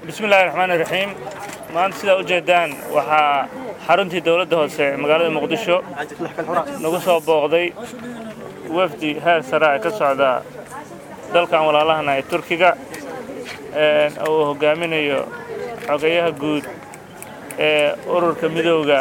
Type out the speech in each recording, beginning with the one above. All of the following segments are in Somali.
bismillahi raxmaani raxiim maanta sidaa ujeedaan waxaa xaruntii dowladda hoose ee magaalada muqdisho nagu soo booqday wafdi heer sare ee ka socda dalkan walaalahana ee turkiga oo uu hogaaminayo xogeyaha guud ee ururka midooda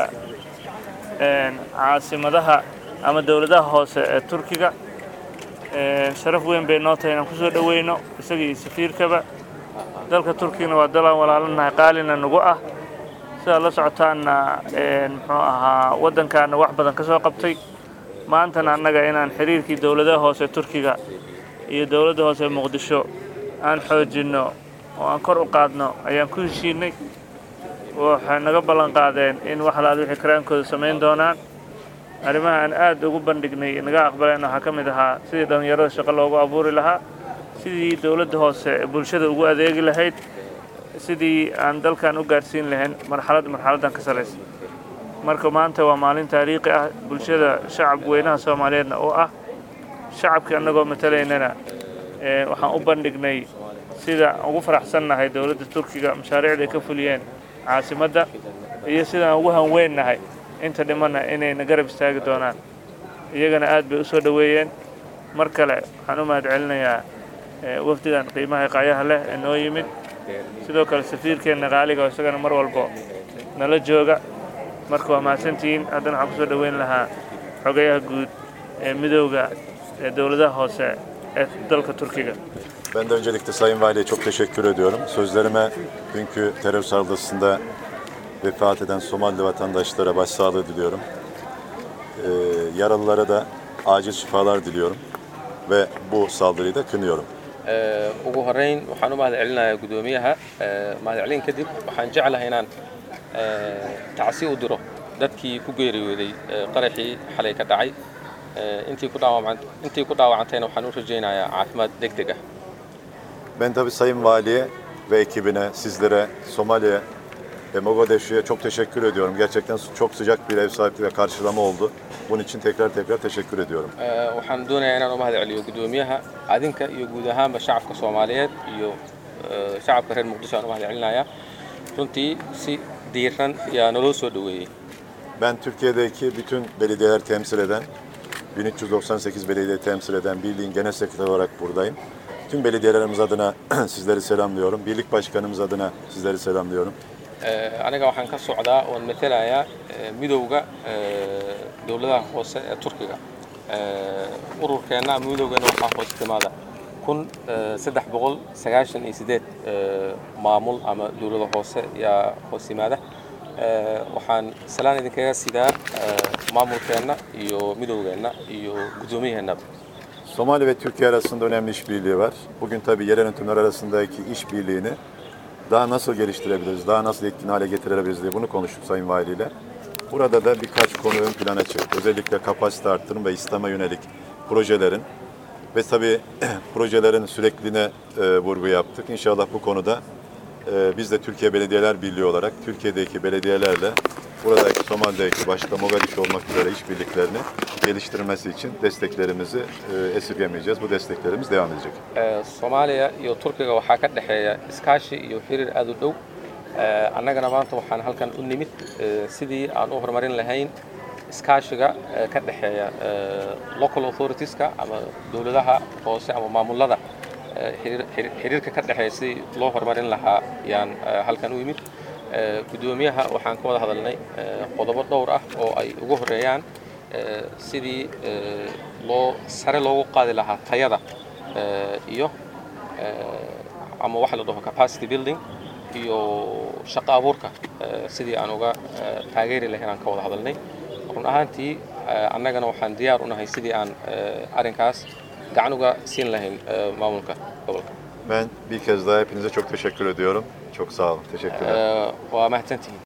caasimadaha ama dowladaha hoose ee turkiga sharaf weyn bay noo tahay inaan ku soo dhoweyno isagii safiirkaba dalka turkigana waa dalaan walaalanahay qaalina nagu ah sidaad la socotaanna muxuu ahaa waddankaana wax badan ka soo qabtay maantana annaga inaan xiriirkii dowladaha hoose turkiga iyo dowladda hoose muqdisho aan xoojinno oo aan kor u qaadno ayaan ku heshiinay waxay naga ballan qaadeen in wax alaad wixii karaankooda samayn doonaan arrimaha aan aad ugu bandhignay naga aqbaleen waxaa ka mid ahaa sidii dhallinyarada shaqo loogu abuuri lahaa sidii dowladda hoose bulshada ugu adeegi lahayd sidii aan dalkan u gaadhsiin lahayn marxalad marxaladdan ka saraysa marka maanta waa maalin taariikhi ah bulshada shacabka weynaha soomaaliyeedna oo ah shacabkii annagoo matalaynana waxaan u bandhignay sida ugu faraxsannahay dowladda turkiga mashaariicda ay ka fuliyeen caasimadda iyo sidaan ugu hanweynnahay inta dhimanna inayna garab istaagi doonaan iyagana aad bay u soo dhoweeyeen mar kale waxaan u mahad celinayaa wafdigan qiimaha qaayaha leh ee noo yimid sidoo kale safiirkeenna qaaliga oo isagana mar walbo nala jooga marka waa mahadsantihiin haddana waxaan ku soo dhoweyn lahaa xogayaha guud ee midooda ee dowladaha hoose ee dalka Türkiye. Ben de öncelikle Sayın Vali'ye çok teşekkür ediyorum. Sözlerime dünkü terör saldırısında vefat eden Somali vatandaşlara başsağlığı diliyorum. Ee, yaralılara da acil şifalar diliyorum ve bu saldırıyı da kınıyorum. ugu horeyn waxaan u mahad celinayaa guddoomiyaha mahad celin kadib waxaan jeclahay inaan tacsi u diro dadkii ku geeriyooday qaraxii xalay ka dhacay intii ku dhaawacan intii ku dhaawacantayna waxaan u rajaynayaa caafimaad degdeg ah Ben tabii Sayın Vali'ye ve ekibine, sizlere, Somali'ye ve Mogadishu'ya çok teşekkür ediyorum. Gerçekten çok sıcak bir ev sahipliği ve karşılama oldu. Bunun için tekrar tekrar teşekkür ediyorum. waxaan doonayaa inaan u mahad celiyo guddoomiyaha adinka iyo guud ahaanba shacabka soomaaliyeed iyo shacabka reer muqdisho aan u mahad celinayaa runtii si diiran yaa naloo soo dhoweeyey Ben Türkiye'deki bütün belediyeler temsil eden, 1398 belediye temsil eden birliğin genel sekreteri olarak buradayım. Tüm belediyelerimiz adına sizleri selamlıyorum. Birlik başkanımız adına sizleri selamlıyorum. aniga waxaan ka socdaa oon matalayaa midowga dowladaha hoose ee turkiga ururkeenna ama midowgeena waxaa hoos timaada kun saddex boqol sagaashan iyo sideed maamul ama dowlada hoose yaa hoos yimaada waxaan salaan idinkaga sidaa maamulkeenna iyo midowgeenna iyo guddoomiyaheennaba Somali ve Türkiye arasında önemli işbirliği var. Bugün tabii yerel yönetimler arasındaki işbirliğini daha nasıl geliştirebiliriz, daha nasıl etkin hale getirebiliriz diye bunu konuştuk Sayın Vali ile. Burada da birkaç konu ön plana çıktı. Özellikle kapasite artırım ve İslam'a yönelik projelerin ve tabii projelerin sürekliliğine e, vurgu yaptık. İnşallah bu konuda e, biz de Türkiye Belediyeler Birliği olarak Türkiye'deki belediyelerle buradaki Somali'deki başta Mogadishu olmak üzere işbirliklerini geliştirmesi için desteklerimizi e, esirgemeyeceğiz. Bu desteklerimiz devam edecek. soomaaliya iyo turkiga waxaa ka dhexeeya iskaashi iyo xiriir aad u dhow annagana maanta waxaan halkan u nimid sidii aan u horumarin lahayn iskaashiga ka dhexeeya local authoritieska ama dowladaha hoose ama maamullada xiriirka ka dhexeeya sidii loo horumarin lahaa yaan halkan u yimid guddoomiyaha waxaan ka wada hadalnay qodobo dhowr ah oo ay ugu horeeyaan sidii loo sare loogu qaadi lahaa tayada iyo ama waxa la dhaho capacity building iyo shaqo abuurka sidii aan uga taageeri lahayn aan ka wada hadalnay run ahaantii annagana waxaan diyaar u nahay sidii aan arrinkaas gacan uga siin lahayn maamulka gobolka Ben bir kez daha hepinize çok teşekkür ediyorum. Çok sağ olun. Teşekkürler. waa mahadsantihiin